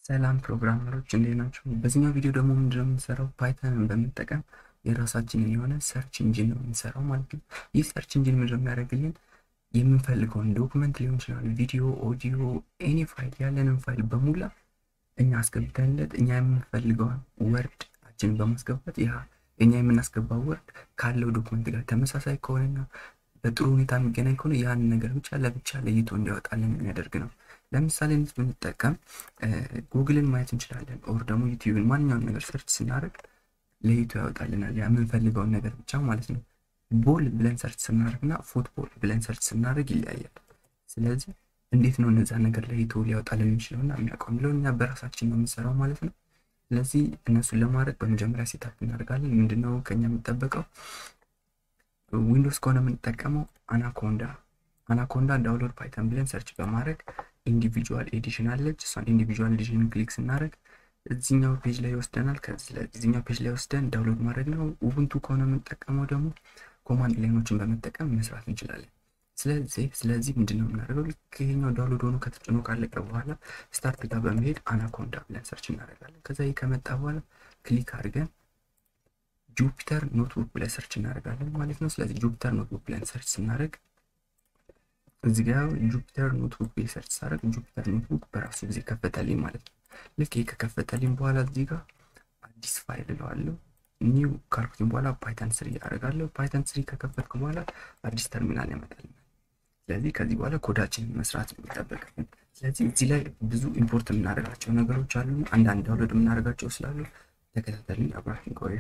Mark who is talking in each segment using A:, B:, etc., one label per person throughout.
A: ሰላም ፕሮግራመሮች እንዴት ናቸው? በዚህኛው ቪዲዮ ደግሞ ምንድነው የምንሰራው? ፓይተንን በመጠቀም የራሳችንን የሆነ ሰርች ኢንጂን ነው የምንሰራው ማለት ነው። ይህ ሰርች ኢንጂን ምንድነው የሚያደርግልን? የምንፈልገውን ዶክመንት ሊሆን ይችላል፣ ቪዲዮ፣ ኦዲዮ፣ ኤኒ ፋይል ያለንን ፋይል በሙላ እኛ አስገብተንለት እኛ የምንፈልገውን ወርድ አችን በማስገባት ያ እኛ የምናስገባው ወርድ ካለው ዶክመንት ጋር ተመሳሳይ ከሆነና በጥሩ ሁኔታ የሚገናኝ ከሆነ ያን ነገር ብቻ ለብቻ ለይቶ እንዲያወጣልን የሚያደርግ ነው። ለምሳሌ እንዴት ብንጠቀም ጉግልን ማየት እንችላለን። ኦር ደግሞ ዩቲዩብን ማንኛውን ነገር ሰርች ስናደርግ ለይቶ ያወጣልናል የምንፈልገውን ነገር ብቻ ማለት ነው። ቦል ብለን ሰርች ስናደርግ እና ፉትቦል ብለን ሰርች ስናደርግ ይለያያል። ስለዚህ እንዴት ነው እነዛ ነገር ለይቶ ሊያወጣልን የሚችለው እና የሚያውቀው የሚለውን እኛ በራሳችን ነው የምንሰራው ማለት ነው። ስለዚህ እነሱን ለማድረግ በመጀመሪያ ሴታፕ እናደርጋለን። ምንድነው ከኛ የሚጠበቀው? ዊንዶውስ ከሆነ የምንጠቀመው አናኮንዳ አናኮንዳ ዳውንሎድ ፓይተን ብለን ሰርች በማድረግ ኢንዲቪጁዋል ኤዲሽን አለች። እሷን ኢንዲቪጁዋል ኤዲሽን ክሊክ ስናደርግ እዚኛው ፔጅ ላይ ይወስደናል። ከዚኛው ፔጅ ላይ ወስደን ዳውንሎድ ማድረግ ነው። ኡቡንቱ ከሆነ የምንጠቀመው ደግሞ ኮማንድ ላይኖችን በመጠቀም መስራት እንችላለን። ስለዚህ ስለዚህ ምንድነው የምናደርገው? ልክ ይሄኛው ዳውንሎድ ሆኖ ከተጭኖ ካለቀ በኋላ ስታርት ጋር በመሄድ አናኮንዳ ብለን ሰርች እናደርጋለን። ከዛ ይህ ከመጣ በኋላ ክሊክ አድርገን ጁፒተር ኖትቡክ ብለን ሰርች እናደርጋለን ማለት ነው። ስለዚህ ጁፒተር ኖትቡክ ብለን ሰርች ስናደርግ እዚህ ጋር ጁፒተር ኖትቡክ ብዬ ሰርች ሳደርግ ጁፒተር ኖትቡክ በራሱ ጊዜ ከፈተልኝ ማለት ነው። ልክ ይህ ከከፈተልኝ በኋላ እዚህ ጋር አዲስ ፋይል እለዋለሁ። ኒው ካልኩትኝ በኋላ ፓይተን ስሪ አደርጋለሁ። ፓይተን ስሪ ከከፈትኩ በኋላ አዲስ ተርሚናል ያመጣልኛል። ስለዚህ ከዚህ በኋላ ኮዳችንን መስራት ነው የሚጠበቅብን። ስለዚህ እዚህ ላይ ብዙ ኢምፖርት የምናደርጋቸው ነገሮች አሉ። አንዳንድ ዳውንሎድ የምናደርጋቸው ስላሉ ተከታተልኝ፣ አብራችን ቆዩ።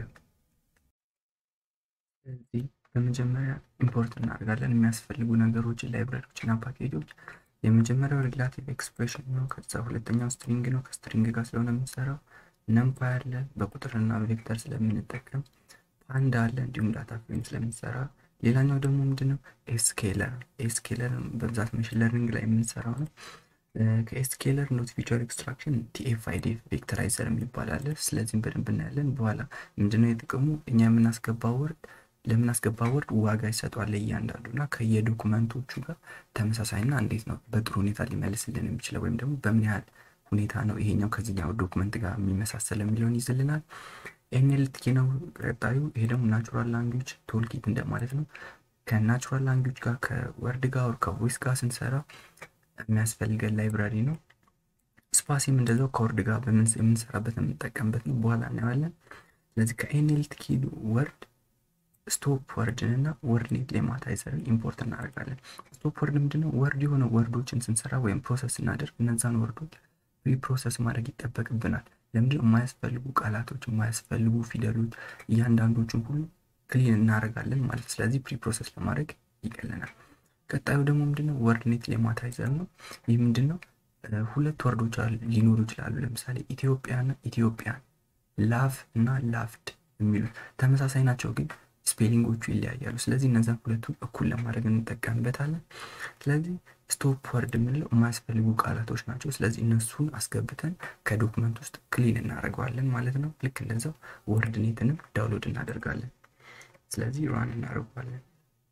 A: ስለዚህ በመጀመሪያ ኢምፖርት እናደርጋለን የሚያስፈልጉ ነገሮችን ላይብራሪዎችና ፓኬጆች። የመጀመሪያው ሪላቲቭ ኤክስፕሬሽን ነው። ከዛ ሁለተኛው ስትሪንግ ነው። ከስትሪንግ ጋር ስለሆነ የምንሰራው ነምፓይ አለ። በቁጥርና በቬክተር ስለምንጠቀም ፓንዳ አለ። እንዲሁም ዳታ ፍሬም ስለምንሰራ ሌላኛው ደግሞ ምንድነው ኤስኬለር። ኤስኬለር በብዛት መሽን ለርኒንግ ላይ የምንሰራው ነው። ከኤስኬለር ኖት ፊቸር ኤክስትራክሽን ቲኤፍአይዲ ቬክተራይዘር የሚባል አለ። ስለዚህም በደንብ እናያለን በኋላ። ምንድነው የጥቅሙ እኛ የምናስገባው ወርድ ለምናስገባ ወርድ ዋጋ ይሰጧል እያንዳንዱ እና ከየዶኩመንቶቹ ጋር ተመሳሳይና እንዴት ነው በጥሩ ሁኔታ ሊመልስልን የሚችለው ወይም ደግሞ በምን ያህል ሁኔታ ነው ይሄኛው ከዚህኛው ዶክመንት ጋር የሚመሳሰል የሚለውን ይዝልናል። ኤንኤልቲ ነው ቀጣዩ። ይሄ ደግሞ ናቹራል ላንጉጅ ቶልኪት እንደማለት ነው። ከናቹራል ላንጉጅ ጋር ከወርድ ጋር ወር ከቮይስ ጋር ስንሰራ የሚያስፈልገን ላይብራሪ ነው። ስፓሲም እንደዛው ከወርድ ጋር የምንሰራበት የምንጠቀምበት ነው። በኋላ እናየዋለን። ስለዚህ ከኤንኤልቲ ወርድ ስቶፕ ወርድን እና ወርድ ኔት ሌማታይዘርን ኢምፖርት እናደርጋለን። ስቶፕ ወርድ ምንድነው? ወርድ የሆነ ወርዶችን ስንሰራ ወይም ፕሮሰስ ስናደርግ እነዛን ወርዶች ፕሪ ፕሮሰስ ማድረግ ይጠበቅብናል። ለምንድነው? የማያስፈልጉ ቃላቶች፣ የማያስፈልጉ ፊደሎች እያንዳንዶቹን ሁሉ ክሊን እናደርጋለን ማለት ስለዚህ ፕሪ ፕሮሰስ ለማድረግ ይቀለናል። ቀጣዩ ደግሞ ምንድነው? ወርድ ኔት ሌማታይዘር ነው። ይህ ምንድነው? ሁለት ወርዶች ሊኖሩ ይችላሉ። ለምሳሌ ኢትዮጵያና ኢትዮጵያን፣ ላቭ እና ላፍድ የሚሉት ተመሳሳይ ናቸው ግን ስፔሊንጎቹ ይለያያሉ። ስለዚህ እነዛን ሁለቱን እኩል ለማድረግ እንጠቀምበታለን። ስለዚህ ስቶፕ ወርድ የምንለው የማያስፈልጉ ቃላቶች ናቸው። ስለዚህ እነሱን አስገብተን ከዶክመንት ውስጥ ክሊን እናደርገዋለን ማለት ነው። ልክ እንደዛው ወርድ ኔትንም ዳውንሎድ እናደርጋለን። ስለዚህ ራን እናደርገዋለን።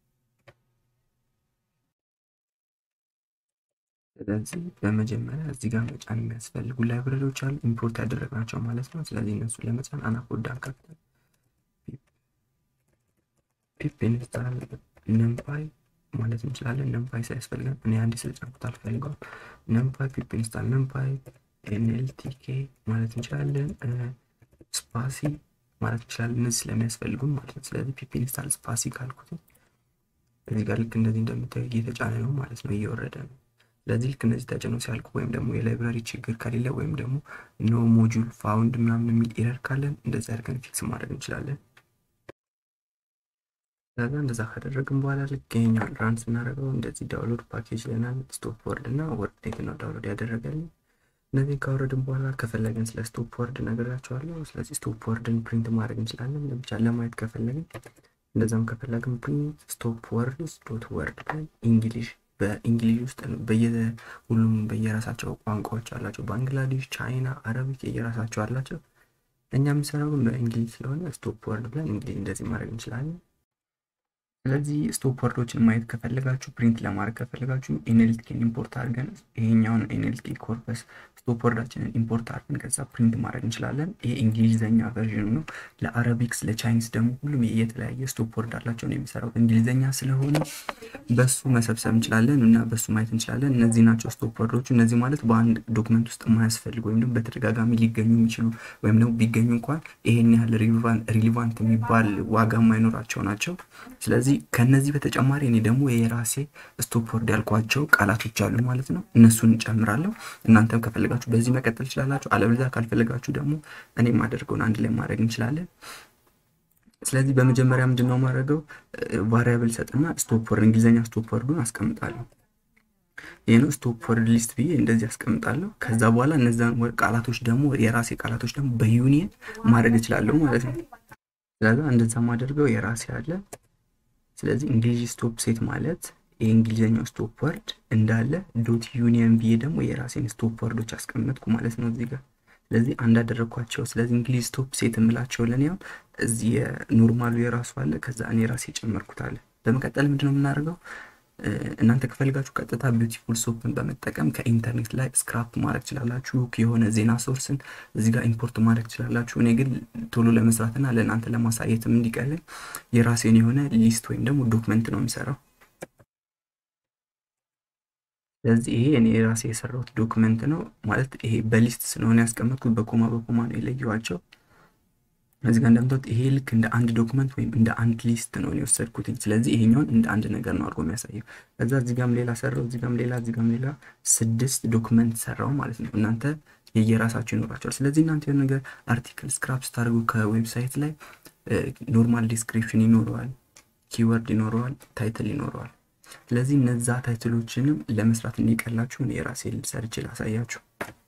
A: ስለዚህ በመጀመሪያ እዚህ ጋር መጫን የሚያስፈልጉ ላይብረሪዎች አሉ፣ ኢምፖርት ያደረግናቸው ማለት ነው። ስለዚህ እነሱን ለመጫን አናኮዳ ከፍተን ፒፕ ኢንስታል ነምፓይ ማለት እንችላለን። ነምፓይ ሳያስፈልገን እኔ አንድ ስለጫንኩት አልፈልገውም። ነምፓይ ፒፕ ኢንስታል ነምፓይ ኤንኤልቲኬ ማለት እንችላለን። ስፓሲ ማለት እንችላለን። እነዚህ ስለሚያስፈልጉን ማለት ነው። ስለዚህ ፒፕ ኢንስታል ስፓሲ ካልኩት እዚህ ጋር ልክ እንደዚህ እንደምታዩ እየተጫነ ነው ማለት ነው፣ እየወረደ ነው። ስለዚህ ልክ እነዚህ ተጭነው ሲያልቁ ወይም ደግሞ የላይብራሪ ችግር ከሌለ ወይም ደግሞ ኖ ሞጁል ፋውንድ ምናምን የሚል ኤረር ካለን እንደዚህ አድርገን ፊክስ ማድረግ እንችላለን። ከዛ እንደዛ ካደረግን በኋላ ልክ ይሄኛውን ራን ስናደርገው እንደዚህ ዳውንሎድ ፓኬጅ ለናል ስቶፕ ወርድ እና ወርድ ኔት ነው ዳውንሎድ ያደረገልን። እነዚህ ካወረድን በኋላ ከፈለግን ስለ ስቶፕ ወርድ ነግራቸዋለሁ። ስለዚህ ስቶፕ ወርድን ፕሪንት ማድረግ እንችላለን ለብቻ ለማየት ከፈለግን። እንደዛም ከፈለግን ፕሪንት ስቶፕ ወርድስ ዶት ወርድ ብለን እንግሊሽ በእንግሊሽ ውስጥ ሁሉም በየራሳቸው ቋንቋዎች አላቸው። ባንግላዴሽ፣ ቻይና፣ አረቢክ የየራሳቸው አላቸው። እኛ የምንሰራው ግን በእንግሊዝ ስለሆነ ስቶፕ ወርድ ብለን እንግዲህ እንደዚህ ማድረግ እንችላለን። ስለዚህ ስቶፕ ወርዶችን ማየት ከፈለጋችሁ ፕሪንት ለማድረግ ከፈለጋችሁ ኤንኤልቲኬን ኢምፖርት አድርገን ይሄኛውን ኤንኤልቲ ኮርፐስ ስቶፕ ወርዳችንን ኢምፖርት አድርገን ከዛ ፕሪንት ማድረግ እንችላለን። ይሄ እንግሊዘኛ ቨርዥኑ ነው። ለአረቢክስ ለቻይኒስ ደግሞ ሁሉም የተለያየ ስቶፕ ወርድ አላቸው ነው የሚሰራው። እንግሊዘኛ ስለሆነ በሱ መሰብሰብ እንችላለን እና በሱ ማየት እንችላለን። እነዚህ ናቸው ስቶፕ ወርዶቹ። እነዚህ ማለት በአንድ ዶክመንት ውስጥ የማያስፈልጉ ወይም ደግሞ በተደጋጋሚ ሊገኙ የሚችሉ ወይም ደግሞ ቢገኙ እንኳን ይሄን ያህል ሪሊቫንት የሚባል ዋጋ የማይኖራቸው ናቸው። ስለዚህ ከነዚህ በተጨማሪ እኔ ደግሞ የራሴ ስቶፕ ወርድ ያልኳቸው ቃላቶች አሉ ማለት ነው። እነሱን እንጨምራለሁ። እናንተም ከፈለጋችሁ በዚህ መቀጠል ትችላላችሁ። አለበለዚያ ካልፈለጋችሁ ደግሞ እኔ የማደርገውን አንድ ላይ ማድረግ እንችላለን። ስለዚህ በመጀመሪያ ምንድን ነው የማደርገው ቫሪያብል ሰጥና ስቶፕ ወርድ እንግሊዝኛ ስቶፕ ወርዱን አስቀምጣለሁ። ይህ ነው ስቶፕ ወርድ ሊስት ብዬ እንደዚህ አስቀምጣለሁ። ከዛ በኋላ እነዛን ቃላቶች ደግሞ የራሴ ቃላቶች ደግሞ በዩኒየን ማድረግ እችላለሁ ማለት ነው። ስለዚ እንደዛ ማደርገው የራሴ አለ ስለዚህ እንግሊዝ ስቶፕ ሴት ማለት የእንግሊዝኛው ስቶፕ ወርድ እንዳለ ዶት ዩኒየን ብዬ ደግሞ የራሴን ስቶፕ ወርዶች አስቀመጥኩ ማለት ነው እዚህ ጋር። ስለዚህ አንዳደረግኳቸው። ስለዚህ እንግሊዝ ስቶፕ ሴት የምላቸው ለኔ ያው እዚህ ኖርማሉ የራሱ አለ፣ ከዛ እኔ ራሴ የጨመርኩት አለ። በመቀጠል ምንድነው የምናደርገው? እናንተ ከፈልጋችሁ ቀጥታ ቢዩቲፉል ሶፕን በመጠቀም ከኢንተርኔት ላይ ስክራፕ ማድረግ ትችላላችሁ። የሆነ ዜና ሶርስን እዚህ ጋር ኢምፖርት ማድረግ ትችላላችሁ። እኔ ግን ቶሎ ለመስራትና ለእናንተ ለማሳየትም እንዲቀልን የራሴን የሆነ ሊስት ወይም ደግሞ ዶክመንት ነው የሚሰራው። ስለዚህ ይሄ እኔ የራሴ የሰራሁት ዶክመንት ነው ማለት ይሄ በሊስት ስለሆነ ያስቀመጥኩት በኮማ በኮማ ነው የለየዋቸው። እዚህ ጋር እንደምታዩት ይሄ ልክ እንደ አንድ ዶክመንት ወይም እንደ አንድ ሊስት ነው የወሰድኩትኝ። ስለዚህ ይሄኛውን እንደ አንድ ነገር ነው አድርጎ የሚያሳየው። ከዛ እዚህ ጋም ሌላ ሰራው፣ እዚህ ጋም ሌላ፣ እዚህ ጋም ሌላ ስድስት ዶክመንት ሰራው ማለት ነው። እናንተ የየራሳቸው ይኖራቸዋል። ስለዚህ እናንተ የሆነ ነገር አርቲክል ስክራፕ ስታደርጉ ከዌብሳይት ላይ ኖርማል ዲስክሪፕሽን ይኖረዋል፣ ኪወርድ ይኖረዋል፣ ታይትል ይኖረዋል። ስለዚህ እነዛ ታይትሎችንም ለመስራት እንዲቀላችሁ እኔ የራሴ ሰርች ላሳያችሁ።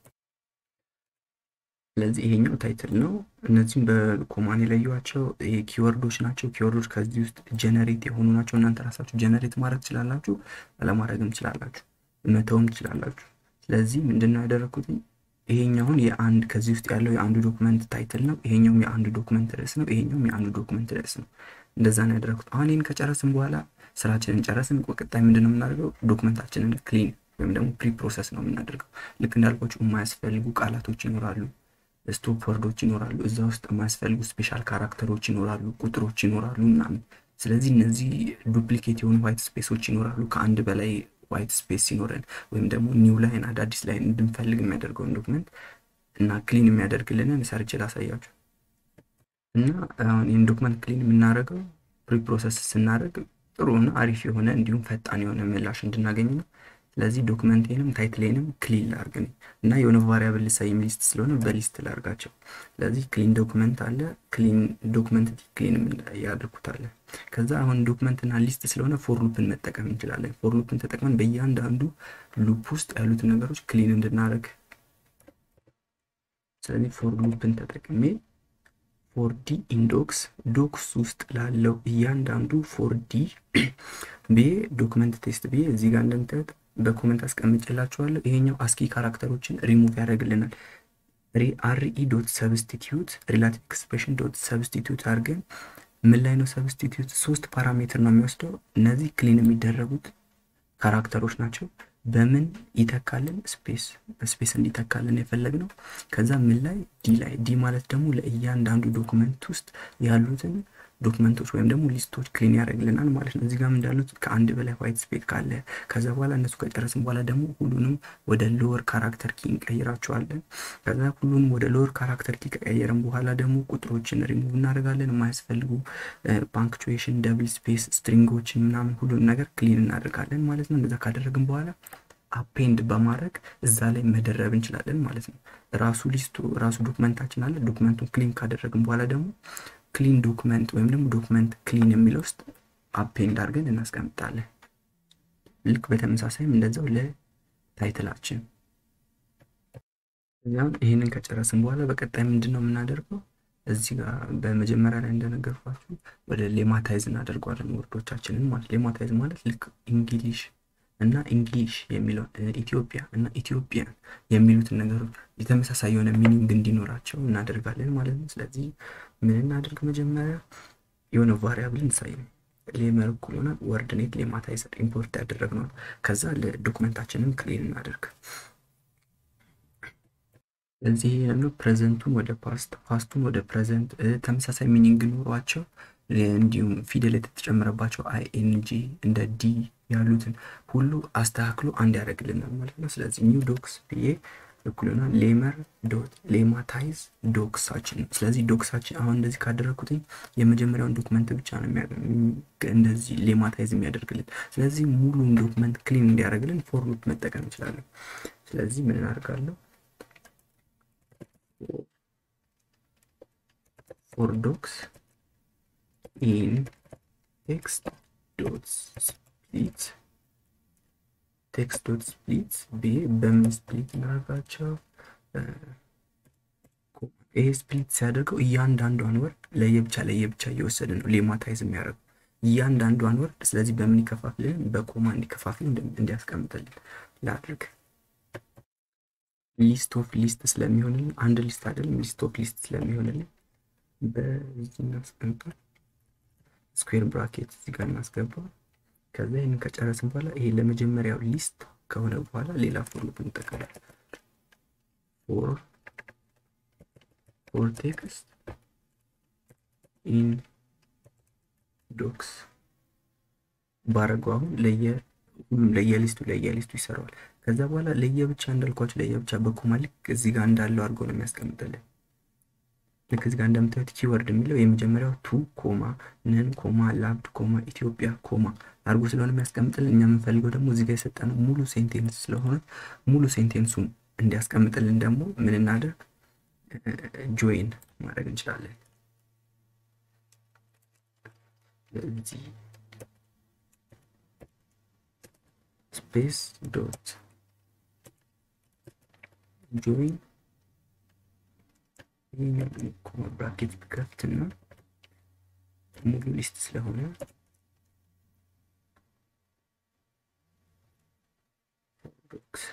A: ስለዚህ ይሄኛው ታይትል ነው። እነዚህም በኮማን የለዩዋቸው ኪወርዶች ናቸው። ኪወርዶች ከዚህ ውስጥ ጀነሬት የሆኑ ናቸው። እናንተ ራሳችሁ ጀነሬት ማድረግ ትችላላችሁ፣ አለማድረግም ትችላላችሁ፣ መተውም ትችላላችሁ። ስለዚህ ምንድነው ያደረግኩት? ይሄኛውን የአንድ ከዚህ ውስጥ ያለው የአንዱ ዶክመንት ታይትል ነው። ይሄኛውም የአንዱ ዶክመንት ርዕስ ነው። ይሄኛውም የአንዱ ዶክመንት ርዕስ ነው። እንደዛ ነው ያደረግኩት። አሁን ይህን ከጨረስን በኋላ ስራችንን ጨረስን። ቀጣይ ምንድን ነው የምናደርገው? ዶክመንታችንን ክሊን ወይም ደግሞ ፕሪ ፕሮሰስ ነው የምናደርገው። ልክ እንዳልኳችሁ የማያስፈልጉ ቃላቶች ይኖራሉ፣ ስቶፕ ወርዶች ይኖራሉ፣ እዛ ውስጥ የማያስፈልጉ ስፔሻል ካራክተሮች ይኖራሉ፣ ቁጥሮች ይኖራሉ ምናምን። ስለዚህ እነዚህ ዱፕሊኬት የሆኑ ዋይት ስፔሶች ይኖራሉ። ከአንድ በላይ ዋይት ስፔስ ሲኖረን ወይም ደግሞ ኒው ላይን አዳዲስ ላይን እንድንፈልግ የሚያደርገውን ዶክመንት እና ክሊን የሚያደርግልንን ሰርች ላሳያችሁ እና አሁን ይህን ዶክመንት ክሊን የምናደርገው ፕሪ ፕሮሰስ ስናደርግ ጥሩና አሪፍ የሆነ እንዲሁም ፈጣን የሆነ ምላሽ እንድናገኝ ነው። ስለዚህ ዶክመንቴንም ታይትሌንም ክሊን ላርግ እና የሆነ ቫሪያብል ሳይም ሊስት ስለሆነ በሊስት ላርጋቸው። ስለዚህ ክሊን ዶክመንት አለ፣ ክሊን ዶክመንት ክሊን ያድርጉታለ። ከዛ አሁን ዶክመንትና ሊስት ስለሆነ ፎር ሉፕን መጠቀም እንችላለን። ፎር ሉፕን ተጠቅመን በእያንዳንዱ ሉፕ ውስጥ ያሉትን ነገሮች ክሊን እንድናደርግ ስለዚህ ፎር ሉፕን ተጠቅሜ ፎር ዲ ኢንዶክስ ዶክስ ውስጥ ላለው እያንዳንዱ ፎር ዲ ብዬ ዶክመንት ቴስት ብዬ እዚህ ጋር እንደምታዩት በኮመንት አስቀምጬላችኋለሁ። ይሄኛው አስኪ ካራክተሮችን ሪሙቭ ያደርግልናል። አርኢ ዶት ሰብስቲትዩት ሪላቲቭ ኤክስፕሬሽን ዶት ሰብስቲትዩት አድርገን ምን ላይ ነው ሰብስቲትዩት? ሶስት ፓራሜትር ነው የሚወስደው። እነዚህ ክሊን የሚደረጉት ካራክተሮች ናቸው። በምን ይተካልን? ስፔስ በስፔስ እንዲተካልን የፈለግ ነው። ከዛ ምን ላይ ዲ ላይ ዲ ማለት ደግሞ ለእያንዳንዱ ዶክመንት ውስጥ ያሉትን ዶክመንቶች ወይም ደግሞ ሊስቶች ክሊን ያደርግልናል ማለት ነው። እዚህ ጋም እንዳሉት ከአንድ በላይ ዋይት ስፔስ ካለ ከዛ በኋላ እነሱ ከጨረስን በኋላ ደግሞ ሁሉንም ወደ ሎወር ካራክተር ኪ እንቀይራቸዋለን። ከዛ ሁሉንም ወደ ሎወር ካራክተር ኪ ከቀየርን በኋላ ደግሞ ቁጥሮችን ሪሙቭ እናደርጋለን። የማያስፈልጉ ፓንክቹዌሽን፣ ደብል ስፔስ፣ ስትሪንጎችን ምናምን ሁሉንም ነገር ክሊን እናደርጋለን ማለት ነው። እንደዛ ካደረግን በኋላ አፔንድ በማድረግ እዛ ላይ መደረብ እንችላለን ማለት ነው። ራሱ ሊስቱ ራሱ ዶክመንታችን አለ። ዶክመንቱን ክሊን ካደረግን በኋላ ደግሞ ክሊን ዶክመንት ወይም ደግሞ ዶክመንት ክሊን የሚለው ውስጥ አፔንድ አድርገን እናስቀምጣለን። ልክ በተመሳሳይም እንደዛው ለታይትላችን። እዚያም ይህንን ከጨረስን በኋላ በቀጣይ ምንድን ነው የምናደርገው? እዚህ ጋር በመጀመሪያ ላይ እንደነገርኳችሁ ወደ ሌማታይዝ እናደርገዋለን ወርዶቻችንን ማለት ሌማታይዝ ማለት ልክ እንግሊሽ እና እንግሊሽ የሚለው ኢትዮጵያ እና ኢትዮጵያን የሚሉትን ነገሮች የተመሳሳይ የሆነ ሚኒንግ እንዲኖራቸው እናደርጋለን ማለት ነው። ስለዚህ ምን እናድርግ? መጀመሪያ የሆነ ቫሪያብል እንሳይ። ሌመር እኩል ይሆናል ወርድ ኔት ሌማታይዘር ኢምፖርት ያደረግነው ከዛ ለዶክመንታችንን ክሊን እናደርግ። እዚህ ያለው ፕሬዘንቱን ወደ ፓስት ፓስቱን ወደ ፕሬዘንት ተመሳሳይ ሚኒንግ ኖሯቸው እንዲሁም ፊደል የተጨመረባቸው አይ ኤን ጂ እንደ ዲ ያሉትን ሁሉ አስተካክሎ አንድ ያደርግልናል ማለት ነው። ስለዚህ ኒው ዶክስ ብዬ እኩል ይሆናል ሌመር ዶት ሌማታይዝ ዶክሳችን ነው። ስለዚህ ዶክሳችን አሁን እንደዚህ ካደረግኩትኝ የመጀመሪያውን ዶክመንት ብቻ ነው እንደዚህ ሌማታይዝ የሚያደርግልን። ስለዚህ ሙሉን ዶክመንት ክሊን እንዲያደርግልን ፎር ሉፕ መጠቀም እንችላለን። ስለዚህ ምን እናደርጋለሁ? ፎር ዶክስ ኢን ቴክስት ዶት ስፕሊት ቴክስት ዶት ስፕሊት ብዬ በምን ስፕሊት እናደርጋቸው? ይሄ ስፕሊት ሲያደርገው እያንዳንዷን ወርድ ለየብቻ ለየብቻ እየወሰደ ነው ሌማታይዝ የሚያደርገው እያንዳንዷን ወርድ። ስለዚህ በምን ይከፋፍልን? በኮማ እንዲከፋፍል እንዲያስቀምጥልን ላድርግ። ሊስት ኦፍ ሊስት ስለሚሆንልን አንድ ሊስት አይደለም፣ ሊስት ኦፍ ሊስት ስለሚሆንልን በዚህ እናስቀምጣ። ስኩዌር ብራኬት እዚህ ጋር እናስገባ። ከዛ ይህንን ከጨረስን በኋላ ይሄ ለመጀመሪያው ሊስት ከሆነ በኋላ ሌላ ፎር ሉፕ እንጠቀማለን። ፎር ፎር ቴክስት ኢን ዶክስ ባረገው አሁን ለየ ሁሉም ለየሊስቱ ለየሊስቱ ይሰራዋል። ከዛ በኋላ ለየብቻ እንዳልኳቸው ለየብቻ በኮማ ልክ እዚህ ጋር እንዳለው አድርጎ ነው የሚያስቀምጥልን። ልክ እዚህ ጋር እንደምታዩት ኪወርድ የሚለው የመጀመሪያው ቱ ኮማ ንን ኮማ ላብድ ኮማ ኢትዮጵያ ኮማ አድርጎ ስለሆነ የሚያስቀምጥልን እኛ የምንፈልገው ደግሞ እዚህ ጋር የሰጠነው ሙሉ ሴንቴንስ ስለሆነ ሙሉ ሴንቴንሱን እንዲያስቀምጥልን ደግሞ ምን እናደርግ ጆይን ማድረግ እንችላለን። ስለዚህ ስፔስ ዶት ጆይን ይህኛው ኮማ ብራኬት ብከፍትና ሙሉ ሊስት ስለሆነ ዶክስ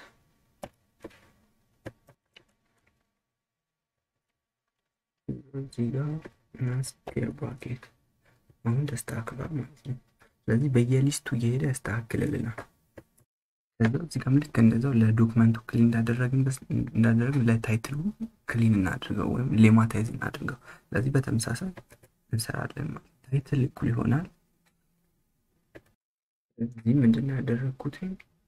A: እዚህ ጋር ስፔር ብራኬት አሁን ተስተካክሏል ማለት ነው። ስለዚህ በየሊስቱ እየሄደ ያስተካክልልናል። ከዛ እዚህ ጋር ልክ እንደዛው ለዶክመንቱ ክሊን እንዳደረግን እንዳደረግን ለታይትሉ ክሊን እናድርገው ወይም ሌማታይዝ እናድርገው። ስለዚህ በተመሳሳይ እንሰራለን ማለት ታይትል እኩል ይሆናል። እዚህ ምንድነው ያደረግኩት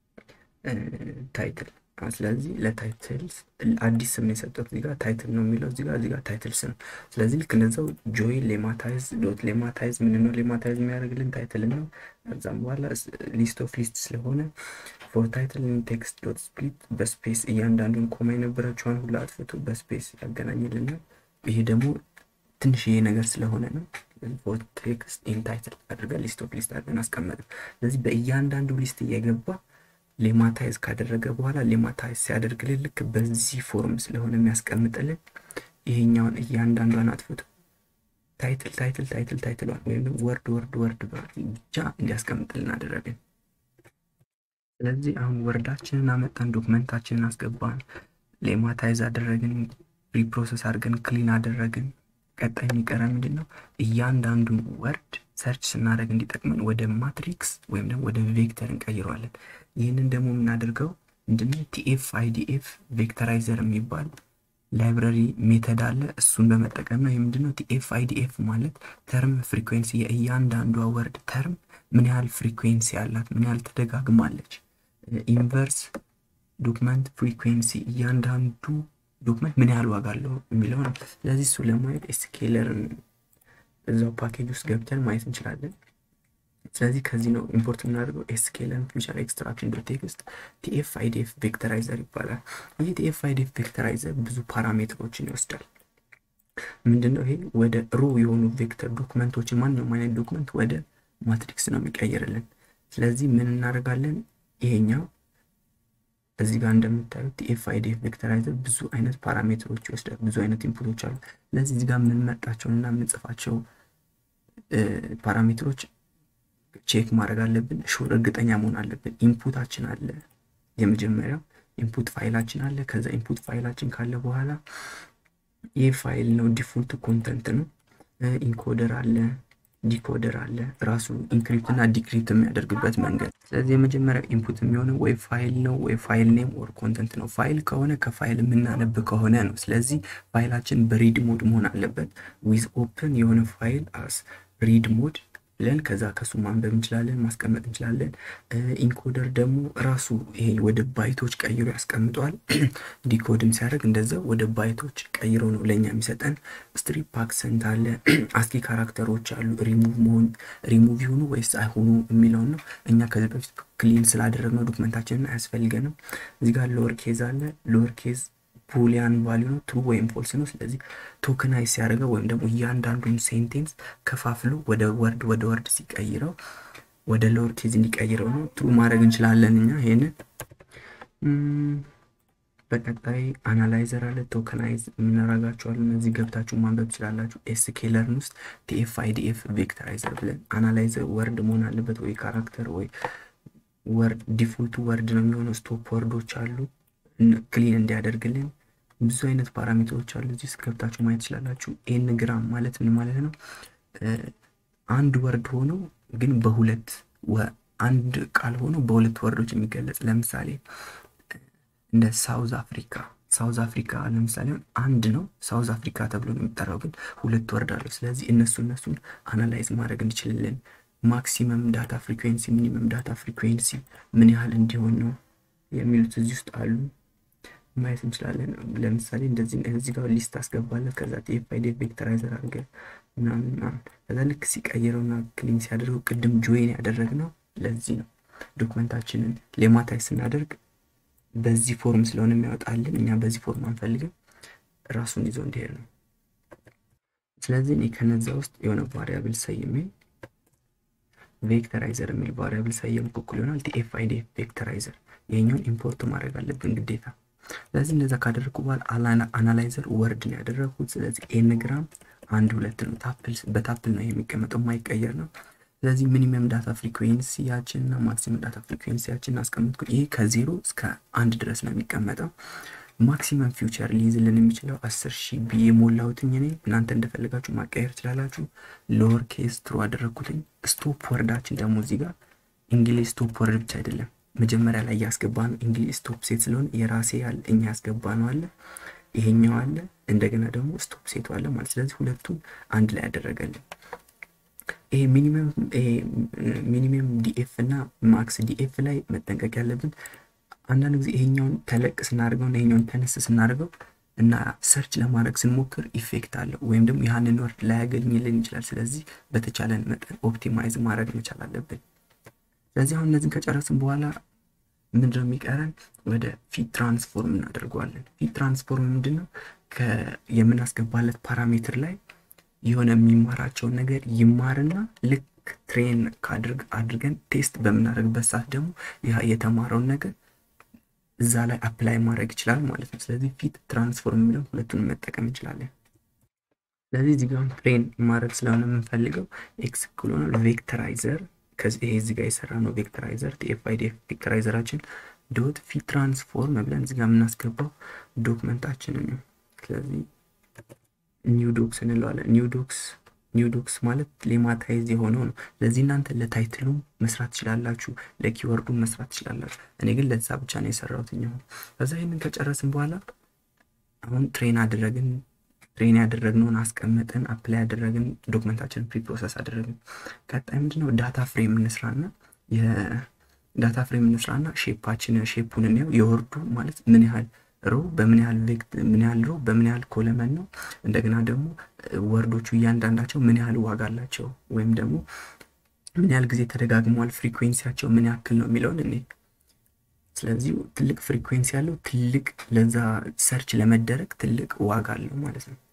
A: ታይትል። ስለዚህ ለታይትል አዲስ ስም ነው የሰጠሁት። እዚህ ጋር ታይትል ነው የሚለው እዚህ ጋር እዚህ ጋር ታይትል ስም። ስለዚህ ልክ እንደዛው ጆይ ሌማታይዝ ዶት ሌማታይዝ ምን ነው ሌማታይዝ የሚያደርግልን ታይትል ነው። ከዛም በኋላ ሊስት ኦፍ ሊስት ስለሆነ ፎር ታይትል ቴክስት ዶት ስፕሊት በስፔስ እያንዳንዱን ኮማ የነበረችዋን ሁሉ አጥፍቶ በስፔስ ያገናኝልናል። ይሄ ደግሞ ትንሽዬ ነገር ስለሆነ ነው። ፎር ቴክስት ኢን ታይትል አድርገን ሊስት ኦፍ ሊስት አድርገን አስቀመጥን። ስለዚህ በእያንዳንዱ ሊስት እየገባ ሌማታይዝ ካደረገ በኋላ ሌማታይዝ ሲያደርግልን ልክ በዚህ ፎርም ስለሆነ የሚያስቀምጥልን ይሄኛውን እያንዳንዷን አጥፍቶ ታይትል ታይትል ታይትል ታይትሏን ወይም ወርድ ወርድ ወርድ ብቻ እንዲያስቀምጥልን አደረግን። ስለዚህ አሁን ወርዳችንን አመጣን፣ ዶክመንታችንን አስገባን፣ ሌማታይዝ አደረግን፣ ሪፕሮሰስ አድርገን ክሊን አደረግን። ቀጣይ የሚቀረ ምንድን ነው? እያንዳንዱን ወርድ ሰርች ስናደርግ እንዲጠቅመን ወደ ማትሪክስ ወይም ደግሞ ወደ ቬክተር እንቀይረዋለን። ይህንን ደግሞ የምናደርገው ምንድነው? ቲኤፍ አይዲኤፍ ቬክተራይዘር የሚባል ላይብረሪ ሜተድ አለ። እሱን በመጠቀም ነው። የምንድነው? ቲኤፍ አይዲኤፍ ማለት ተርም ፍሪኩዌንሲ፣ የእያንዳንዷ ወርድ ተርም ምን ያህል ፍሪኩዌንሲ አላት፣ ምን ያህል ተደጋግማለች። ኢንቨርስ ዶክመንት ፍሪኩዌንሲ፣ እያንዳንዱ ዶክመንት ምን ያህል ዋጋ አለው የሚለው ነው። ስለዚህ እሱ ለማየት ኤስኬለርን እዛው ፓኬጅ ውስጥ ገብተን ማየት እንችላለን። ስለዚህ ከዚህ ነው ኢምፖርት የምናደርገው ኤስኬለርን ፊውቸር ኤክስትራክሽን ዶት ቴክስት ቲኤፍ አይዲኤፍ ቬክተራይዘር ይባላል። ይህ ቲኤፍ አይዲኤፍ ቬክተራይዘር ብዙ ፓራሜትሮችን ይወስዳል። ምንድነው ይሄ? ወደ ሮ የሆኑ ቬክተር ዶክመንቶችን ማንኛውም አይነት ዶክመንት ወደ ማትሪክስ ነው የሚቀይርልን። ስለዚህ ምን እናደርጋለን? ይሄኛው እዚህ ጋር እንደምታዩት ቲኤፍ አይዲኤፍ ቬክተራይዘር ብዙ አይነት ፓራሜትሮች ይወስዳል። ብዙ አይነት ኢንፑቶች አሉ። ስለዚህ እዚህ ጋር የምንመርጣቸውን እና የምንጽፋቸው ፓራሜትሮች ቼክ ማድረግ አለብን። ሹር እርግጠኛ መሆን አለብን። ኢንፑታችን አለ፣ የመጀመሪያው ኢንፑት ፋይላችን አለ። ከዛ ኢንፑት ፋይላችን ካለ በኋላ ይህ ፋይል ነው ዲፎልት ኮንተንት ነው። ኢንኮደር አለ፣ ዲኮደር አለ ራሱ ኢንክሪፕት እና ዲክሪፕት የሚያደርግበት መንገድ። ስለዚህ የመጀመሪያው ኢንፑት የሚሆነው ወይ ፋይል ነው ወይ ፋይል ኔም ኦር ኮንተንት ነው። ፋይል ከሆነ ከፋይል የምናነብ ከሆነ ነው። ስለዚህ ፋይላችን በሪድ ሞድ መሆን አለበት። ዊዝ ኦፕን የሆነ ፋይል አስ ሪድ ሞድ ብለን ከዛ ከሱ ማንበብ እንችላለን፣ ማስቀመጥ እንችላለን። ኢንኮደር ደግሞ ራሱ ይሄ ወደ ባይቶች ቀይሮ ያስቀምጠዋል። ዲኮድም ሲያደርግ እንደዛው ወደ ባይቶች ቀይሮ ነው ለእኛ የሚሰጠን። ስትሪፕ አክሰንት አለ፣ አስኪ ካራክተሮች አሉ። ሪሙቭ መሆን ሪሙቭ ይሁኑ ወይስ አይሆኑ የሚለውን ነው። እኛ ከዚህ በፊት ክሊን ስላደረግነው ዶክመንታችንን አያስፈልገንም። እዚህ ጋር ሎወር ኬዝ አለ። ሎወር ኬዝ ቡሊያን ቫሊዩ ነው፣ ትሩ ወይም ፎልስ ነው። ስለዚህ ቶክናይዝ ሲያደርገው ወይም ደግሞ እያንዳንዱን ሴንቴንስ ከፋፍሎ ወደ ወርድ ወደ ወርድ ሲቀይረው ወደ ሎወር ኬዝ እንዲቀይረው ነው። ትሩ ማድረግ እንችላለን እኛ ይሄንን። በቀጣይ አናላይዘር አለ። ቶከናይዝ የምናረጋቸዋለን እነዚህ ገብታችሁ ማንበብ ትችላላችሁ። ኤስኬለርን ውስጥ ቲኤፍ አይዲኤፍ ቬክተራይዘር ብለን አናላይዘር ወርድ መሆን አለበት ወይ ካራክተር ወይ ወርድ ዲፎልቱ ወርድ ነው የሚሆነው። ስቶፕ ወርዶች አሉ ክሊን እንዲያደርግልን ብዙ አይነት ፓራሜትሮች አሉ። እዚህ ውስጥ ገብታችሁ ማየት ትችላላችሁ። ኤን ግራም ማለት ምን ማለት ነው? አንድ ወርድ ሆኖ ግን በሁለት አንድ ቃል ሆኖ በሁለት ወርዶች የሚገለጽ ለምሳሌ እንደ ሳውዝ አፍሪካ ሳውዝ አፍሪካ ለምሳሌ አንድ ነው ሳውዝ አፍሪካ ተብሎ ነው የሚጠራው፣ ግን ሁለት ወርድ አለው። ስለዚህ እነሱ እነሱን አናላይዝ ማድረግ እንችላለን። ማክሲመም ዳታ ፍሪኩዌንሲ፣ ሚኒመም ዳታ ፍሪኩዌንሲ ምን ያህል እንዲሆን ነው የሚሉት እዚህ ውስጥ አሉ ማየት እንችላለን። ለምሳሌ እንደዚህ እዚህ ጋር ሊስት አስገባለን። ከዛ ቲኤፍ አይዲኤፍ ቬክተራይዘር አድርገ ምናምን ምናምን ከዛ ልክ ሲቀይረውና ክሊን ሲያደርገው ቅድም ጆይን ያደረግነው ለዚህ ነው። ዶክመንታችንን ሌማታይዝ ስናደርግ በዚህ ፎርም ስለሆነ የሚያወጣልን እኛ በዚህ ፎርም አንፈልግም፣ ራሱን ይዞ እንዲሄድ ነው። ስለዚህ እኔ ከነዛ ውስጥ የሆነ ቫሪያብል ሰይሜ ቬክተራይዘር የሚል ቫሪያብል ሰየም እኩል ይሆናል ቲኤፍ አይዲኤፍ ቬክተራይዘር ይሄኛውን ኢምፖርት ማድረግ አለብን ግዴታ። ስለዚህ እንደዛ ካደረግኩ በኋላ አናላይዘር ወርድ ነው ያደረግኩት። ስለዚህ ኤን ግራም አንድ ሁለት ነው ታፕል በታፕል ነው የሚቀመጠው የማይቀየር ነው። ስለዚህ ሚኒመም ዳታ ፍሪኩዌንሲያችን እና ማክሲመም ዳታ ፍሪኩዌንሲያችን አስቀምጥኩ። ይሄ ከዜሮ እስከ አንድ ድረስ ነው የሚቀመጠው። ማክሲመም ፊውቸር ሊይዝልን የሚችለው አስር ሺህ ብዬ ሞላሁትኝ እኔ። እናንተ እንደፈለጋችሁ ማቀየር ትችላላችሁ። ሎወር ኬስ ትሩ አደረግኩትኝ። ስቶፕ ወርዳችን ደግሞ እዚህ ጋር እንግሊዝ ስቶፕ ወርድ ብቻ አይደለም መጀመሪያ ላይ ያስገባ ነው እንግሊዝ ስቶፕ ሴት ስለሆነ የራሴ ያለ እኛ ያስገባ ነው አለ ይሄኛው አለ እንደገና ደግሞ ስቶፕ ሴቱ አለ ማለት ስለዚህ ሁለቱም አንድ ላይ ያደረገልን ይሄ ሚኒመም ይሄ ሚኒመም ዲኤፍ እና ማክስ ዲኤፍ ላይ መጠንቀቅ ያለብን አንዳንድ ጊዜ ይሄኛውን ተለቅ ስናደርገው እና ይሄኛውን ተነስ ስናደርገው እና ሰርች ለማድረግ ስንሞክር ኢፌክት አለው ወይም ደግሞ ያንን ወርድ ላያገኝልን ይችላል። ስለዚህ በተቻለን መጠን ኦፕቲማይዝ ማድረግ መቻል አለብን። ስለዚህ አሁን እነዚህን ከጨረስን በኋላ ምንድነው የሚቀረን? ወደ ፊት ትራንስፎርም እናደርገዋለን። ፊት ትራንስፎርም ምንድን ነው? የምናስገባለት ፓራሜትር ላይ የሆነ የሚማራቸውን ነገር ይማርና ልክ ትሬን አድርገን ቴስት በምናደርግበት ሰዓት ደግሞ ያ የተማረውን ነገር እዛ ላይ አፕላይ ማድረግ ይችላል ማለት ነው። ስለዚህ ፊት ትራንስፎርም የሚለውን ሁለቱንም መጠቀም እንችላለን። ስለዚህ እዚህ ጋር ትሬን ማድረግ ስለሆነ የምንፈልገው ኤክስ እኩል ሆኗል ቬክተራይዘር ከዚህ ይሄ እዚህ ጋር የሰራ ነው ቬክተራይዘር ቲኤፍ አይዲኤፍ ቬክተራይዘራችን ዶት ፊት ትራንስፎርም ብለን እዚህ ጋር የምናስገባው ዶክመንታችንን ነው። ስለዚህ ኒው ዶክስ እንለዋለን። ኒው ዶክስ ኒው ዶክስ ማለት ሌማታይዝ የሆነው ነው። ለዚህ እናንተ ለታይትሉ መስራት ትችላላችሁ፣ ለኪወርዱ መስራት ትችላላችሁ። እኔ ግን ለዛ ብቻ ነው የሰራሁት። ኛው ከዛ ይህንን ከጨረስን በኋላ አሁን ትሬን አደረግን። ትሬን ያደረግነውን አስቀመጥን፣ አፕላይ ያደረግን፣ ዶክመንታችንን ፕሪ ፕሮሰስ አደረግን። ቀጣይ ምንድነው ዳታ ፍሬም እንስራና የዳታ ፍሬም እንስራና ሼፓችን ሼፑን እንየው። የወርዱ ማለት ምን ያህል ሮ በምን ያህል ቬክት ምን ያህል ሮ በምን ያህል ኮለመን ነው። እንደገና ደግሞ ወርዶቹ እያንዳንዳቸው ምን ያህል ዋጋ አላቸው ወይም ደግሞ ምን ያህል ጊዜ ተደጋግመዋል፣ ፍሪኩዌንሲያቸው ምን ያክል ነው የሚለውን እኔ ስለዚህ ትልቅ ፍሪኩዌንሲ ያለው ትልቅ ለዛ ሰርች ለመደረግ ትልቅ ዋጋ አለው ማለት ነው።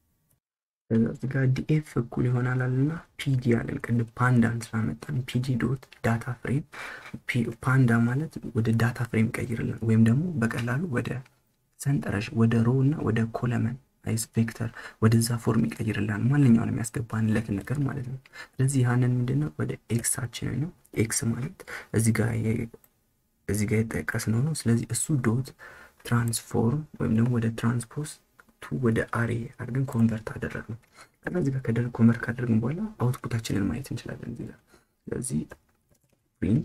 A: እዚህ ጋር ዲኤፍ እኩል ይሆናል አለና ፒዲ አለን። ቅድም ፓንዳን ስላመጣን ፒዲ ዶት ዳታ ፍሬም ፓንዳ ማለት ወደ ዳታ ፍሬም ቀይርልን ወይም ደግሞ በቀላሉ ወደ ሰንጠረዥ ወደ ሮ እና ወደ ኮለመን አይስ ቬክተር ወደዛ ፎርም ይቀይርላል ማንኛውንም ያስገባንለትን ነገር ማለት ነው። ስለዚህ ያንን ምንድነው ወደ ኤክሳችንን ነው። ኤክስ ማለት እዚህ ጋር እዚህ ጋር የጠቀስነው ነው። ስለዚህ እሱ ዶት ትራንስፎርም ወይም ደግሞ ወደ ትራንስፖዝ ቱ ወደ አሬ አድርገን ኮንቨርት አደረግነው። ከዛ እዚህ ጋር ከደረግ ኮንቨርት ካደረግን በኋላ አውትፑታችንን ማየት እንችላለን እዚህ ጋር። ስለዚህ ፕሪንት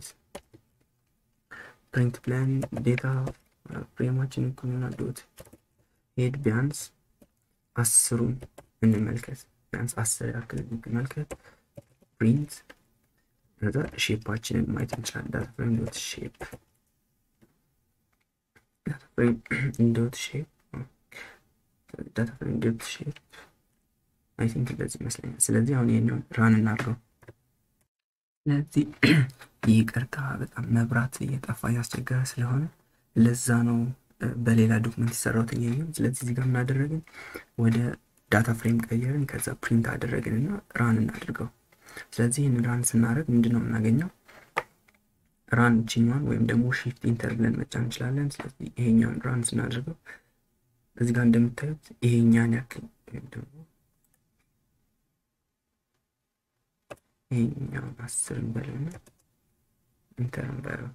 A: ፕሪንት ፕላን ዴታ ፍሬማችን እኩልና ዶት ሄድ ቢያንስ አስሩን እንመልከት። ቢያንስ አስር ያክል እንመልከት። ፕሪንት ከዛ ሼፓችንን ማየት እንችላለን። ዳታ ፍሬም ዶት ሼፕ ዳታ ፍሬም ዶት ሼፕ ዳታ ፍሬም ዶት ሼፕ አይ ቲንክ እንደዚህ ይመስለኛል። ስለዚህ አሁን ይሄኛውን ራን እናድርገው። ስለዚህ ይቅርታ በጣም መብራት እየጠፋ እያስቸገረ ስለሆነ ለዛ ነው በሌላ ዶክመንት የሰራሁት የሚሆን። ስለዚህ እዚህ ጋር ምናደረግን ወደ ዳታ ፍሬም ቀየርን፣ ከዛ ፕሪንት አደረግን እና ራን እናድርገው። ስለዚህ ይህን ራን ስናደርግ ምንድን ነው የምናገኘው? ራን ችኛዋን ወይም ደግሞ ሺፍት ኢንተር ብለን መጫን እንችላለን። ስለዚህ ይሄኛውን ራን ስናደርገው እዚህ ጋር እንደምታዩት ይሄኛን ያክል ወይም ደግሞ ይሄኛውን አስር እንበለውና ኢንተር እንበለው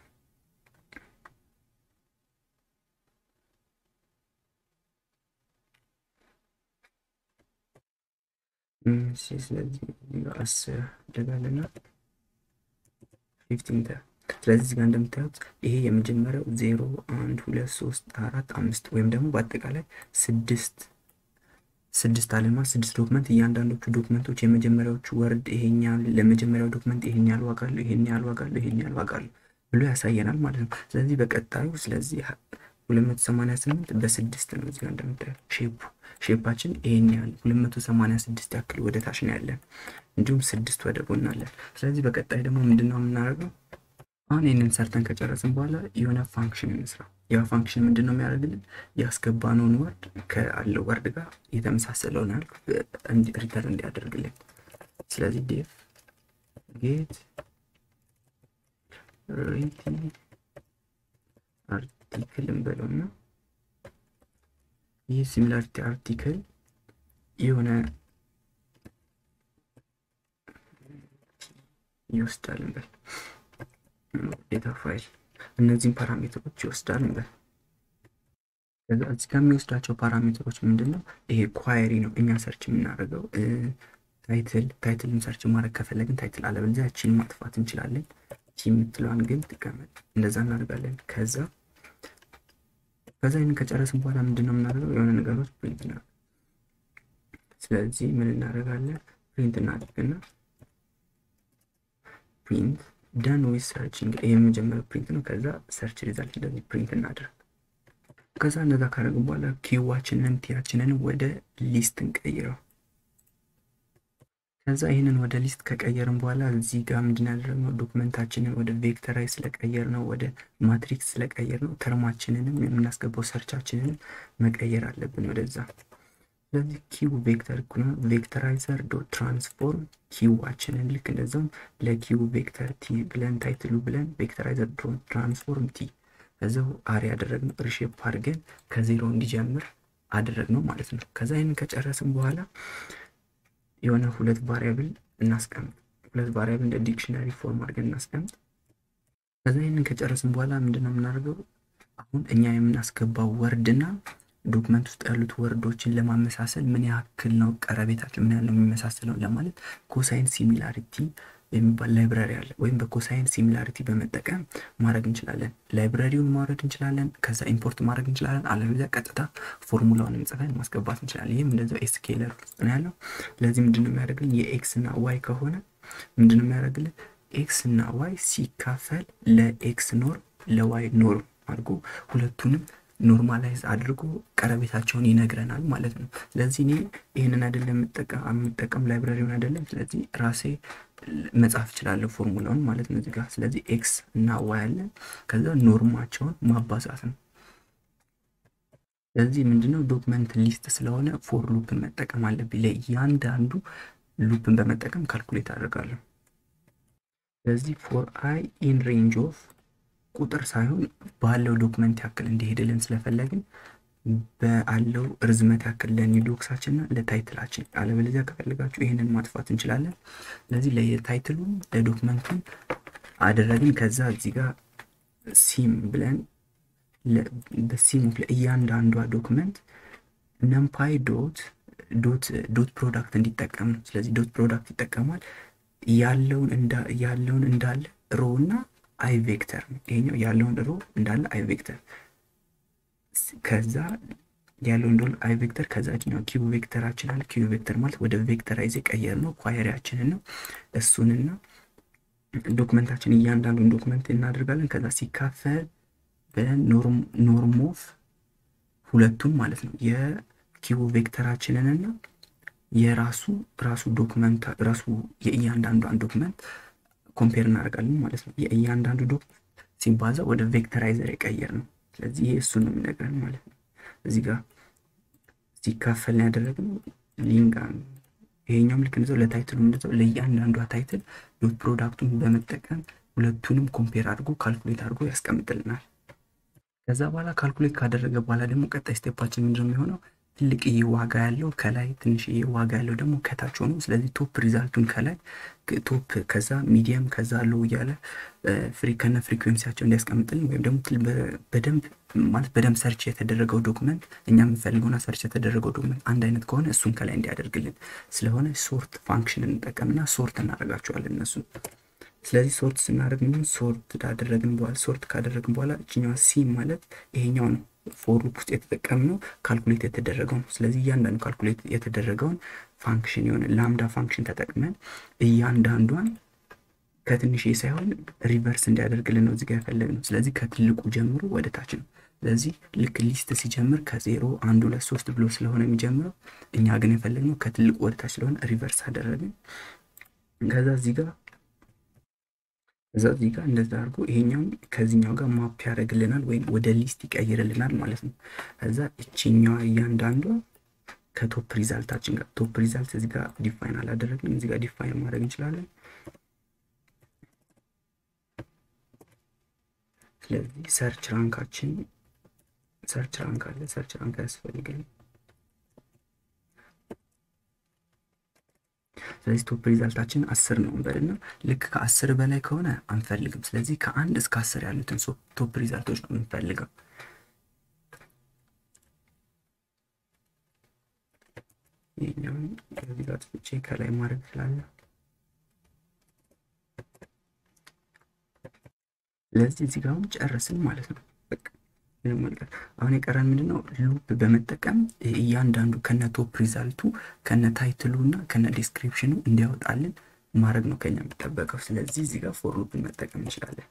A: ስለዚህ አስር ደጋልና ፊፍቲን ተ ስለዚህ እዚህ ጋር እንደምታዩት ይሄ የመጀመሪያው ዜሮ አንድ ሁለት ሶስት አራት አምስት ወይም ደግሞ በአጠቃላይ ስድስት ስድስት አለማ ስድስት ዶክመንት እያንዳንዶቹ ዶክመንቶች የመጀመሪያዎቹ ወርድ ይሄን ያህል ለመጀመሪያው ዶክመንት ይሄን ያህል ዋጋ አለው ይሄን ያህል ዋጋ አለው ይሄን ያህል ዋጋ አለው ብሎ ያሳየናል ማለት ነው። ስለዚህ በቀጣዩ ስለዚህ ሁለት መቶ ሰማንያ ስምንት በስድስት ነው እዚህ ጋር እንደምታዩት ሼፑ ሼፓችን ይሄን ያህል 286 ያክል ወደ ታች ነው ያለን፣ እንዲሁም ስድስት ወደ ጎን አለን። ስለዚህ በቀጣይ ደግሞ ምንድን ነው የምናደርገው? አሁን ይህንን ሰርተን ከጨረስን በኋላ የሆነ ፋንክሽን እንስራ። ያ ፋንክሽን ምንድን ነው የሚያደርግልን? ያስገባነውን ወርድ ከአለው ወርድ ጋር የተመሳሰለውን ያህል ሪተርን እንዲያደርግልን። ስለዚህ ዴፍ ጌት ሪቲ አርቲክል እንበለውና ይህ ሲሚላሪቲ አርቲክል የሆነ ይወስዳል እንበል ዴታ ፋይል እነዚህም ፓራሜትሮች ይወስዳል እንበል። ከዛ እዚህ ጋር የሚወስዳቸው ፓራሜትሮች ምንድን ነው? ይሄ ኳየሪ ነው እኛ ሰርች የምናደርገው ታይትል ታይትልን ሰርች ማድረግ ከፈለግን ታይትል፣ አለበለዚያ ቺን ማጥፋት እንችላለን። ቺ የምትለዋን ግን ትቀመጥ፣ እንደዛ እናደርጋለን። ከዛ ከዛ ይህን ከጨረስን በኋላ ምንድን ነው የምናደርገው? የሆነ ነገሮች ፕሪንት ነው። ስለዚህ ምን እናደርጋለን? ፕሪንት እናደርግና ፕሪንት ደን ዊዝ ሰርችንግ ይህ የመጀመሪያው ፕሪንት ነው። ከዛ ሰርች ሪዛልት እንደዚህ ፕሪንት እናደርግ። ከዛ እንደዛ ካደረግን በኋላ ኪዋችንን ቲያችንን ወደ ሊስት እንቀይረው። ከዛ ይህንን ወደ ሊስት ከቀየርን በኋላ እዚህ ጋር ምንድን ያደረግነው ዶክመንታችንን ወደ ቬክተራይ ስለቀየር ነው፣ ወደ ማትሪክስ ስለቀየር ነው። ተርማችንንም የምናስገባው ሰርቻችንን መቀየር አለብን ወደዛ። ስለዚህ ኪው ቬክተር እኩል ነው ቬክተራይዘር ዶት ትራንስፎርም ኪዋችንን ልክ እንደዛውም ለኪው ቬክተር ቲ ብለን ታይትሉ ብለን ቬክተራይዘር ዶት ትራንስፎርም ቲ ከዛው አሪ ያደረግነው ሪሼፕ አድርገን ከዜሮ እንዲጀምር አደረግነው ማለት ነው። ከዛ ይህንን ከጨረስን በኋላ የሆነ ሁለት ቫሪያብል እናስቀምጥ። ሁለት ቫሪያብል እንደ ዲክሽነሪ ፎርም አድርገን እናስቀምጥ። ከዛ ይህንን ከጨረስን በኋላ ምንድን ነው የምናደርገው? አሁን እኛ የምናስገባው ወርድና ዶክመንት ውስጥ ያሉት ወርዶችን ለማመሳሰል ምን ያክል ነው ቀረቤታቸው፣ ምን ያህል ነው የሚመሳሰለው ለማለት ኮሳይን ሲሚላሪቲ የሚባል ላይብራሪ አለ። ወይም በኮሳይን ሲሚላሪቲ በመጠቀም ማድረግ እንችላለን። ላይብራሪውን ማውረድ እንችላለን። ከዛ ኢምፖርት ማድረግ እንችላለን። አለበለዚያ ቀጥታ ፎርሙላውን ጽፈን ማስገባት እንችላለን። ይህም እንደዚያው ኤስኬለር ውስጥ ነው ያለው። ለዚህ ምንድን ነው የሚያደርግልን? የኤክስ እና ዋይ ከሆነ ምንድን ነው የሚያደርግልን? ኤክስ እና ዋይ ሲካፈል ለኤክስ ኖርም ለዋይ ኖርም አድርጎ ሁለቱንም ኖርማላይዝ አድርጎ ቀረቤታቸውን ይነግረናል ማለት ነው። ስለዚህ እኔ ይህንን አይደለም የምጠቀም ላይብራሪውን አይደለም። ስለዚህ ራሴ መጻፍ እችላለሁ ፎርሙላውን ማለት ነው እዚህ ጋር። ስለዚህ ኤክስ እና ዋይ አለን። ከዛ ኖርማቸውን ማባዛት ነው። ስለዚህ ምንድነው ዶክመንት ሊስት ስለሆነ ፎር ሉፕን መጠቀም አለብኝ። ለእያንዳንዱ ሉፕን በመጠቀም ካልኩሌት አደርጋለሁ። ስለዚህ ፎር አይ ኢን ሬንጅ ኦፍ ቁጥር ሳይሆን ባለው ዶክመንት ያክል እንዲሄድልን ስለፈለግን በአለው ርዝመት ያክል ለኒዶክሳችንና ለታይትላችን፣ አለበለዚያ ከፈለጋችሁ ይህንን ማጥፋት እንችላለን። ስለዚህ ለታይትሉን ለዶክመንቱን አደረግን። ከዛ እዚህ ጋር ሲም ብለን በሲም ለእያንዳንዷ ዶክመንት ነምፓይ ዶት ዶት ዶት ፕሮዳክት እንዲጠቀም ነው። ስለዚህ ዶት ፕሮዳክት ይጠቀማል ያለውን ያለውን እንዳለ ሮ እና አይ ቬክተር ነው። ይሄኛው ያለውን ሮ እንዳለ አይ ቬክተር ከዛ ያለው እንደሆነ አይ ቬክተር ከዛ ኛው ኪዩ ቬክተራችን አለ። ኪዩ ቬክተር ማለት ወደ ቬክተራይዝ የቀየር ነው ኳየሪያችንን ነው። እሱንና ዶክመንታችን እያንዳንዱን ዶክመንት እናደርጋለን። ከዛ ሲካፈል በኖርም ኦፍ ሁለቱም ማለት ነው የኪዩ ቬክተራችንንና የራሱ ራሱ ዶክመንት ራሱ የእያንዳንዷን ዶክመንት ኮምፔር እናደርጋለን ማለት ነው። የእያንዳንዱ ዶክመንት ሲባዛ ወደ ቬክተራይዘር የቀየር ነው። ስለዚህ ይሄ እሱ ነው የሚነግረን ማለት ነው። እዚህ ጋር ሲካፈል ነው ያደረግነው ሊንጋ ይሄኛውም ልክ እንደዛው ለታይትሉ እንደዛው ለእያንዳንዷ ታይትል ዶት ፕሮዳክቱን በመጠቀም ሁለቱንም ኮምፔር አድርጎ ካልኩሌት አድርጎ ያስቀምጥልናል። ከዛ በኋላ ካልኩሌት ካደረገ በኋላ ደግሞ ቀጣይ ስቴፓችን ምንድን ነው የሚሆነው? ትልቅዬ ዋጋ ያለው ከላይ ትንሽዬ ዋጋ ያለው ደግሞ ከታች ሆኖ ስለዚህ ቶፕ ሪዛልቱን ከላይ ቶፕ ከዛ ሚዲየም ከዛ ሎው እያለ ፍሪ ከነ ፍሪኩዌንሲያቸው እንዲያስቀምጥልን ወይም ደግሞ በደንብ ማለት በደንብ ሰርች የተደረገው ዶክመንት እኛ የምንፈልገውና ሰርች የተደረገው ዶክመንት አንድ አይነት ከሆነ እሱን ከላይ እንዲያደርግልን ስለሆነ ሶርት ፋንክሽን እንጠቀምና ሶርት እናደርጋቸዋለን እነሱ ስለዚህ ሶርት ስናደርግ ምን ሶርት ካደረግን በኋላ ሶርት ካደረግን በኋላ እችኛዋ ሲ ማለት ይሄኛው ነው ፎር ሉፕ ውስጥ የተጠቀምነው ካልኩሌት የተደረገው ነው። ስለዚህ እያንዳንዱ ካልኩሌት የተደረገውን ፋንክሽን የሆነ ላምዳ ፋንክሽን ተጠቅመን እያንዳንዷን ከትንሽ ሳይሆን ሪቨርስ እንዲያደርግልን ነው እዚጋ የፈለግነው። ስለዚህ ከትልቁ ጀምሮ ወደ ታች ነው። ስለዚህ ልክ ሊስት ሲጀምር ከዜሮ አንድ ሁለት ሶስት ብሎ ስለሆነ የሚጀምረው እኛ ግን የፈለግነው ከትልቁ ወደ ታች ስለሆነ ሪቨርስ አደረግን። ከዛ እዚህ ጋር እዛ እዚህ ጋር እንደዛ አድርጎ ይሄኛውን ከዚህኛው ጋር ማፕ ያደርግልናል ወይም ወደ ሊስት ይቀይርልናል ማለት ነው። ከዛ እችኛዋ እያንዳንዷ ከቶፕ ሪዛልታችን ጋር ቶፕ ሪዛልት እዚህ ጋር ዲፋይን አላደረግንም። እዚህ ጋር ዲፋይን ማድረግ እንችላለን። ስለዚህ ሰርች ራንካችን ሰርች ራንክ አለ። ሰርች ራንክ ያስፈልገን ስለዚህ ቶፕ ሪዛልታችን አስር ነው እንበልና ልክ ከአስር በላይ ከሆነ አንፈልግም። ስለዚህ ከአንድ እስከ አስር ያሉትን ቶፕ ሪዛልቶች ነው የምንፈልገው። ይህኛውን ከዚህ ጋር ጥፍቼ ከላይ ማድረግ ስላለ ስለዚህ እዚህ ጋር አሁን ጨርስን ማለት ነው። ምንም አልቀር አሁን የቀረን ምንድን ነው? ሉፕ በመጠቀም እያንዳንዱ ከነ ቶፕ ሪዛልቱ ከነ ታይትሉ እና ከነ ዲስክሪፕሽኑ እንዲያወጣልን ማድረግ ነው ከኛ የሚጠበቀው። ስለዚህ እዚህ ጋር ፎር ሉፕን መጠቀም እንችላለን።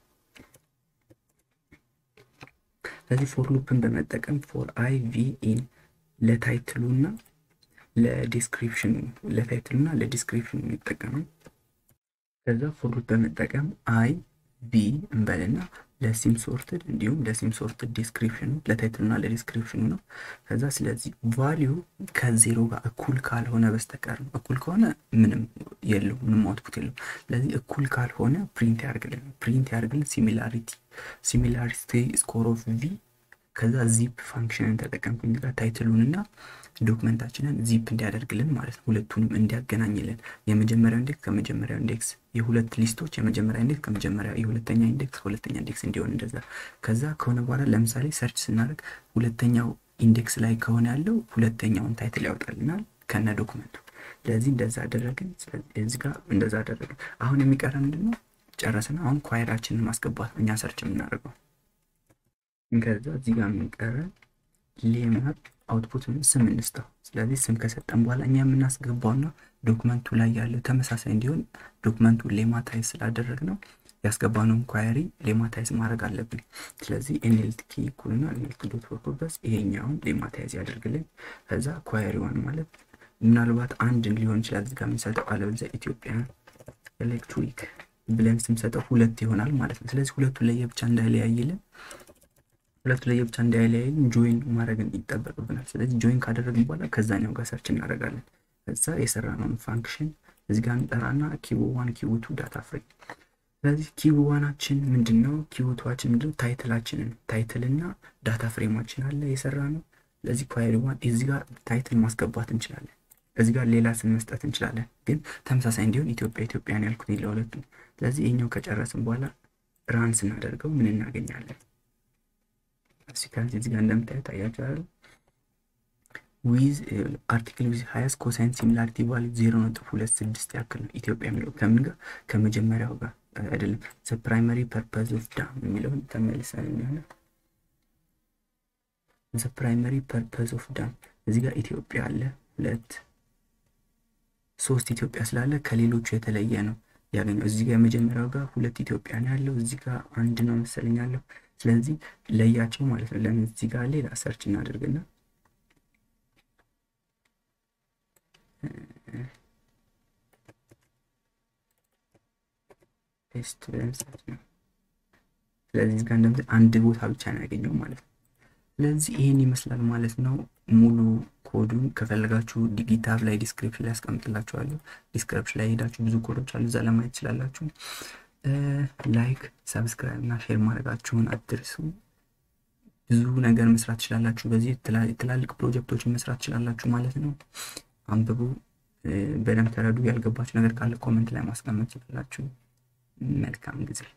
A: ስለዚህ ፎር ሉፕን በመጠቀም ፎር አይ ቪ ኢን ለታይትሉ እና ለዲስክሪፕሽኑ ለታይትሉ እና ለዲስክሪፕሽኑ የሚጠቀመው ከዛ ፎር ሉፕ በመጠቀም አይ ቪ እንበልና ለሲም ሶርትድ እንዲሁም ለሲም ሶርትድ ዲስክሪፕሽኑ ለታይትሉና ለዲስክሪፕሽኑ ነው። ከዛ ስለዚህ ቫሊዩ ከዜሮ ጋር እኩል ካልሆነ በስተቀር ነው። እኩል ከሆነ ምንም የለው ምንም አውትፑት የለው። ስለዚህ እኩል ካልሆነ ፕሪንት ያደርግልን ፕሪንት ያደርግልን ሲሚላሪቲ ሲሚላሪቲ ስኮር ኦፍ ቪ ከዛ ዚፕ ፋንክሽንን ተጠቀምኩኝ ጋር ታይትሉንና ዶክመንታችንን ዚፕ እንዲያደርግልን ማለት ነው። ሁለቱንም እንዲያገናኝልን የመጀመሪያው ኢንዴክስ ከመጀመሪያው ኢንዴክስ የሁለት ሊስቶች የመጀመሪያ ኢንዴክስ ከመጀመሪያ የሁለተኛ ኢንዴክስ ከሁለተኛ ኢንዴክስ እንዲሆን እንደዛ። ከዛ ከሆነ በኋላ ለምሳሌ ሰርች ስናደርግ ሁለተኛው ኢንዴክስ ላይ ከሆነ ያለው ሁለተኛውን ታይትል ያወጣልናል ከነ ዶክመንቱ። ስለዚህ እንደዛ አደረግን። እዚህ ጋር እንደዛ አደረግን። አሁን የሚቀረ ምንድን ነው? ጨረስን። አሁን ኳየራችንን ማስገባት እኛ ሰርች የምናደርገው ከዛ እዚህ ጋር የምንቀረ ሌማት አውትፑት ስም እንስጠው። ስለዚህ ስም ከሰጠን በኋላ እኛ የምናስገባውና ዶክመንቱ ላይ ያለው ተመሳሳይ እንዲሆን ዶክመንቱ ሌማታይዝ ስላደረግ ነው ያስገባነውን ኳየሪ ሌማታይዝ ማድረግ አለብን። ስለዚህ ኤንኤልቲ ኪ እኩልና ኤንኤልቲ ዶት ፐርፖዝ ይሄኛውን ሌማታይዝ ያደርግልን። ከዛ ኳየሪዋን ማለት ምናልባት አንድን ሊሆን ይችላል እዚህ ጋር የምንሰጠው፣ አለበለዚያ ኢትዮጵያ ኤሌክትሪክ ብለን ስንሰጠው ሁለት ይሆናል ማለት ነው። ስለዚህ ሁለቱ ለየብቻ እንዳይለያይልን ሁለቱ ለየብቻ እንዳይለያይልን ጆይን ማድረግ ይጠበቅብናል። ስለዚህ ጆይን ካደረግን በኋላ ከዛኛው ጋር ሰርች እናደርጋለን። ከዛ የሰራነውን ፋንክሽን እዚህ ጋር እንጠራና ኪቡ ዋን ኪቡ ቱ ዳታ ፍሬም። ስለዚህ ኪቡ ዋናችን ምንድን ነው? ኪቡ ቱዋችን ምንድን ነው? ታይትላችንን ታይትልና ዳታ ፍሬማችን አለ የሰራ ነው። ስለዚህ ኳየሪ ዋን እዚህ ጋር ታይትል ማስገባት እንችላለን። እዚህ ጋር ሌላ ስም መስጠት እንችላለን። ግን ተመሳሳይ እንዲሆን ኢትዮጵያ ኢትዮጵያን ያልኩት ለሁለቱ። ስለዚህ ይህኛው ከጨረስን በኋላ ራን ስናደርገው ምን እናገኛለን? ከዚህ እዚህ ጋር እንደምታዩት ታያችኋል። ዊዝ አርቲክል ዊዝ ሀያስ ኮሳይን ሲሚላሪቲ ቫሊዩ ዜሮ ነጥብ ሁለት ስድስት ያክል ነው። ኢትዮጵያ የሚለው ከምን ጋር ከመጀመሪያው ጋር አይደለም። ዘ ፕራይመሪ ፐርፐዝ ኦፍ ዳም የሚለውን ተመልሰን የሚሆነ ዘ ፕራይመሪ ፐርፐዝ ኦፍ ዳም እዚህ ጋር ኢትዮጵያ አለ ሁለት ሶስት ኢትዮጵያ ስላለ ከሌሎቹ የተለየ ነው ያገኘው። እዚህ ጋር የመጀመሪያው ጋር ሁለት ኢትዮጵያ ነው ያለው፣ እዚህ ጋር አንድ ነው መሰለኝ ያለው። ስለዚህ ለያቸው ማለት ነው። ለምን እዚህ ጋር ሌላ ሰርች እናደርግና ፔስት ብለን ሰርች ነው። ስለዚህ እዚህ ጋር እንደምት አንድ ቦታ ብቻ ነው ያገኘው ማለት ነው። ስለዚህ ይህን ይመስላል ማለት ነው። ሙሉ ኮዱን ከፈለጋችሁ ጊታብ ላይ ዲስክሪፕሽን ላይ ያስቀምጥላችኋለሁ። ዲስክሪፕሽን ላይ ሄዳችሁ ብዙ ኮዶች አሉ፣ እዛ ለማየት ትችላላችሁ። ላይክ፣ ሰብስክራይብ እና ሼር ማድረጋችሁን አትርሱ። ብዙ ነገር መስራት ትችላላችሁ። በዚህ ትላልቅ ፕሮጀክቶችን መስራት ትችላላችሁ ማለት ነው። አንብቡ፣ በደንብ ተረዱ። ያልገባችሁ ነገር ካለ ኮመንት ላይ ማስቀመጥ ትችላላችሁ። መልካም ጊዜ